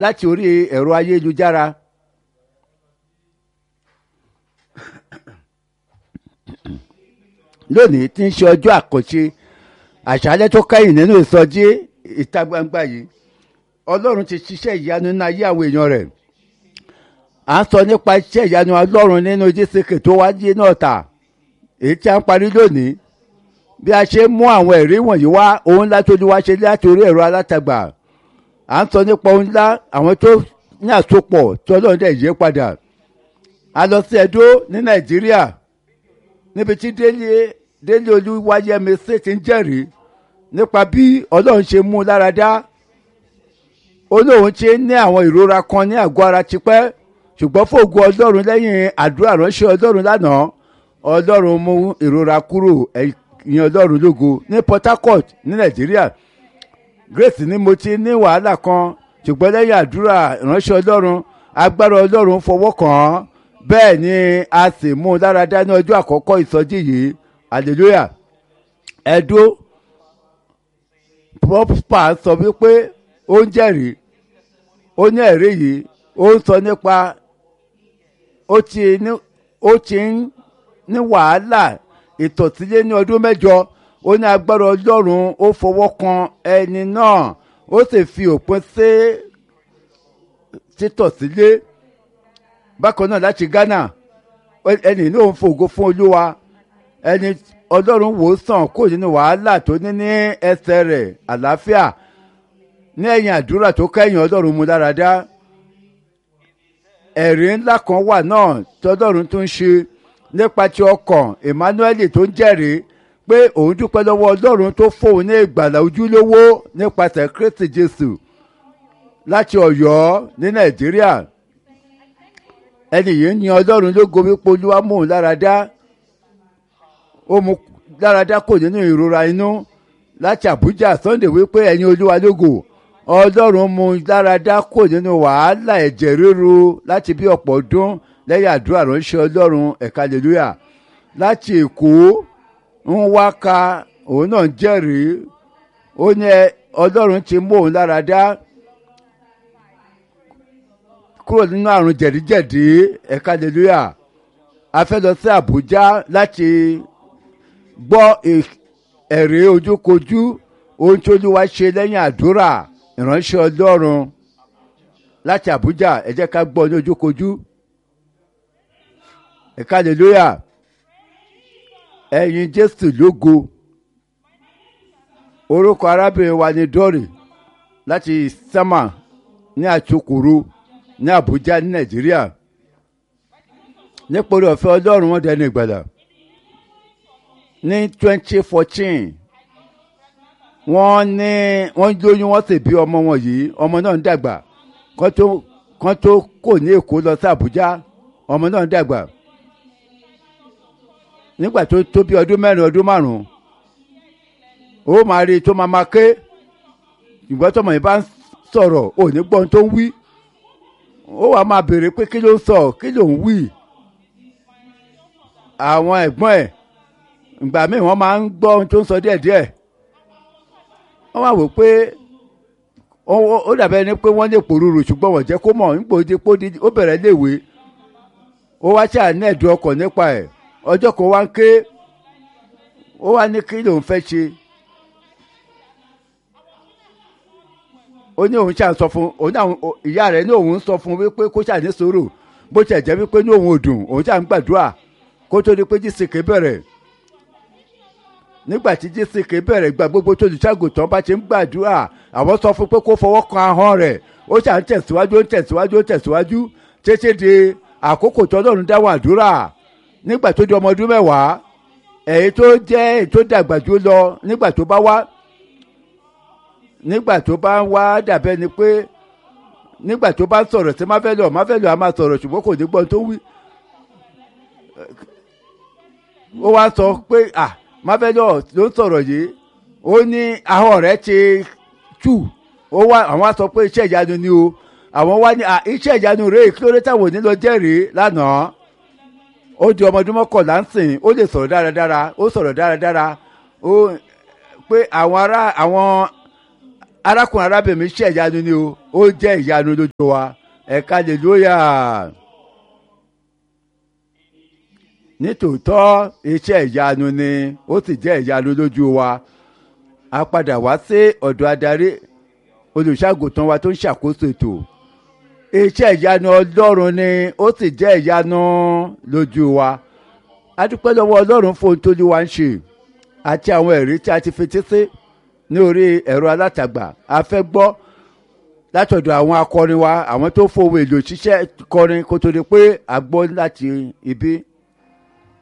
láti orí ẹ̀rọ ayélujára. lónìí tí ń ṣe ọjọ́ àkànṣe àṣálẹ́ tó kẹ́yìn nínú ìsọjí ìta gbangba yìí ọlọ́run ti ṣiṣẹ́ ìyanu nínú ayé àwọn èèyàn rẹ̀ à ń sọ nípa iṣẹ́ ìyanu ọlọ́run nínú jísìkì tó wáyé náà tà èyí tí a ń parí lónìí bí a ṣe mú àwọn ẹ̀rí wọ̀nyí wá ohun ńlá tó ní wá ṣe láti orí ẹ̀rọ alátagbà à ń sọ nípa ohun ńlá àwọn tó ní àsopọ̀ tí ọlọ́run dẹ̀ yé padà a lọ sí ẹdó ní nàìjíríà níbi tí délé délé olúwayẹmí ṣe ti ń jẹ́rìí nípa bí ọlọ́run ṣe mú un lára dá olóhùn ṣe ní àwọn ìrora kan ní àgọ́ ara tipẹ́ ṣùgbọ́n fògo ọlọ́run lẹ́yìn àdúrà ránṣẹ́ ọlọ́run lánàá ọlọ́run mú ìrora kúrò ẹ̀yìn ọlọ́run lógo ní port harcourt ní nàìjíríà grace ni mo ti ní wàhálà kan ṣùgbọ́n lẹ́yìn àdúrà ránṣẹ́ ọlọ́run agbára ọlọ́run fọwọ́ kàn án bẹ́ẹ̀ ni a sì mú un lára dá ní ọjọ́ àkọ́kọ́ ìsọjí yìí hallelujah ẹ̀dó prosper sọ wípé ó ń jẹ́rìí ó ní ẹ̀rí yìí ó ń sọ nípa ó ti ní ó ti ń ní wàhálà ìtọ̀sílé ní ọdún mẹ́jọ ó ní agbára ọlọ́run ó fọwọ́ kan ẹni náà ó sì fi òpin sí títọ̀sílé bákan náà láti ghana ẹni náà ń fògo fún olúwa ẹni ọlọ́run wò ó sàn kó nínú wàhálà tó ní ní ẹsẹ̀ rẹ̀ àlàáfíà ní ẹ̀yìn àdúrà tó kẹ́yìn ọlọ́run mú lára dá ẹ̀rí ńlá kan wà náà tí ọlọ́run tó ń ṣe nípa ti ọkàn emmanuel tó ń jẹ́rìí pé òun dúpẹ́ lọ́wọ́ ọlọ́run tó fóun ní ìgbàlà ojúlówó nípasẹ̀ kristi jésù láti ọ̀yọ́ ní nàìjíríà ẹni yìí ní ọlọ́run ló gomi polúwa mú un lára dá ó mú lára dá kò nínú ìrora inú láti àbújá sunday wípé ẹ̀yin olúwa lógo ọlọ́run mú lára dá kò nínú wàhálà ẹ̀jẹ̀ ríru láti bí ọ̀pọ̀ ọdún lẹ́yìn àdúrà ránṣẹ́ ọlọ́run ẹ̀ka hallelujah láti èkó ń wá ka òun náà jẹ́rìí ó ní ọlọ́run ti mú òun lára dá kúrò nínú àrùn jẹ̀díjẹ̀dí ẹ̀ka hallelujah a fẹ́ lọ sí àbújá láti gbọ́ ẹ̀rí ojúkojú ohun tí olúwa ṣe lẹ́yìn àdúrà ìránṣẹ́ ọlọ́run láti àbújá ẹ jẹ́ ká gbọ́ ní ojúkojú ẹ̀ka hallelujah ẹ̀yin jésù lógo orúkọ arábìnrin wa ni dọ́rì láti sámà ní àtúkùrú ní àbújá ní nàìjíríà nípòrí ọ̀fẹ́ ọlọ́run wọn dẹni ìgbàlà ní twenty fourteen wọ́n ní wọ́n lóyún wọ́n sì bí ọmọ wọn yìí ọmọ náà ń dàgbà kán tó kán tó kò ní èkó lọ sí àbújá ọmọ náà ń dàgbà nígbà tó tó bí ọdún mẹ́rin ọdún márùn-ún ó máa rí i tó máa máa ké ìgbà tọmọ yìí bá ń sọ̀rọ̀ ò ní gbọ́n tó ń wí ó wàá máa béèrè pé kí ló ń sọ kí ló ń wí àwọn ẹ̀gbọ́n ẹ̀ ìgbà míì wọ́n máa ń gbọ́ ohun tó ń sọ díẹ̀díẹ̀ wọ́n máa wò pé ó dàbẹ́ ni pé wọ́n lè pòrúurú ṣùgbọ́n wọ́n jẹ́ kó mọ̀ nípò dípò ó bẹ̀rẹ̀ léwe ó wá ṣáà ní ẹ̀dùn ọkàn nípa ẹ̀ ọjọ́ kan wá ń ké ó wá ní kí lòun fẹ́ ṣe ó ní òun ṣáà sọ fún òun náà ìyá rẹ̀ ní òun sọ fún wípé kó ṣáà ní sòrò bó ṣe jẹ́ wípé ní òun ò dùn òun ṣáà ń gbàdúrà kó tó di pé jísìkè bẹ̀rẹ̀ nígbà tí jísìkè bẹ̀rẹ̀ gba gbogbo tó olùṣàgùtàn bá ṣe ń gbàdúrà àwọn sọ fún pé kó fọwọ́ kan ahọ́n rẹ̀ ó ṣáà ń tẹ̀síwájú ń tẹ̀síwájú ń tẹ̀síwájú títí di àkókò tó lọ́run dáwọ́ àdúrà nígbà tó di ọmọ ọdún mẹ́wàá èyí tó jẹ́ èyí tó dàgbà jù lọ nígbà tó bá wá nígbà tó bá ń wá dàbẹ́ ni pé nígbà tó bá ń sọ̀rọ̀ sí máfẹ́lẹ́ ọ̀ máfẹ́lẹ́ ọ̀ á máa sọ̀rọ̀ ṣùgbọ́n kò ní gbọ́n tó wí. ó wá sọ pé à máfẹ́lẹ́ ọ̀ ló ń sọ̀rọ̀ yìí ó ní ahọ́n rẹ̀ ti tù ó wá àwọn á sọ pé iṣẹ́ ìyanu ni o àwọn wá ní iṣẹ́ ìyanu rèé kí ló dé táwọn ò ní lọ jẹ́rìí lánàá ó di ọmọ ọdún mọ́kànlá ń sìn ó lè sọ̀rọ̀ dáradára ó sọ̀rọ̀ dáradára ó pé àwọn ará àwọn arákùnrin arábìnrin mi ṣe ìyanu ni o ó jẹ́ ìyanu lójú wa ẹ̀ka hallelúyà nítòótọ́ iṣẹ́ ìyanu ni ó sì jẹ́ ìyanu lójú wa a padà wá sí ọ̀dọ̀ adarí olùṣàgùtàn wa tó ń ṣàkóso ètò iṣẹ́ ìyanu ọlọ́run ni ó sì jẹ́ ìyanu lójú wa a dúpẹ́ lọ́wọ́ ọlọ́run fún ohun tó ní wa ń ṣe àti àwọn ẹ̀rí tí a ti fetí sí ní orí ẹ̀rọ alátagbà a fẹ́ gbọ́ látọ̀dọ̀ àwọn akọrin wa àwọn tó fowó èlò ṣiṣẹ́ kọrin kó tó di pé a gbọ́ láti ibi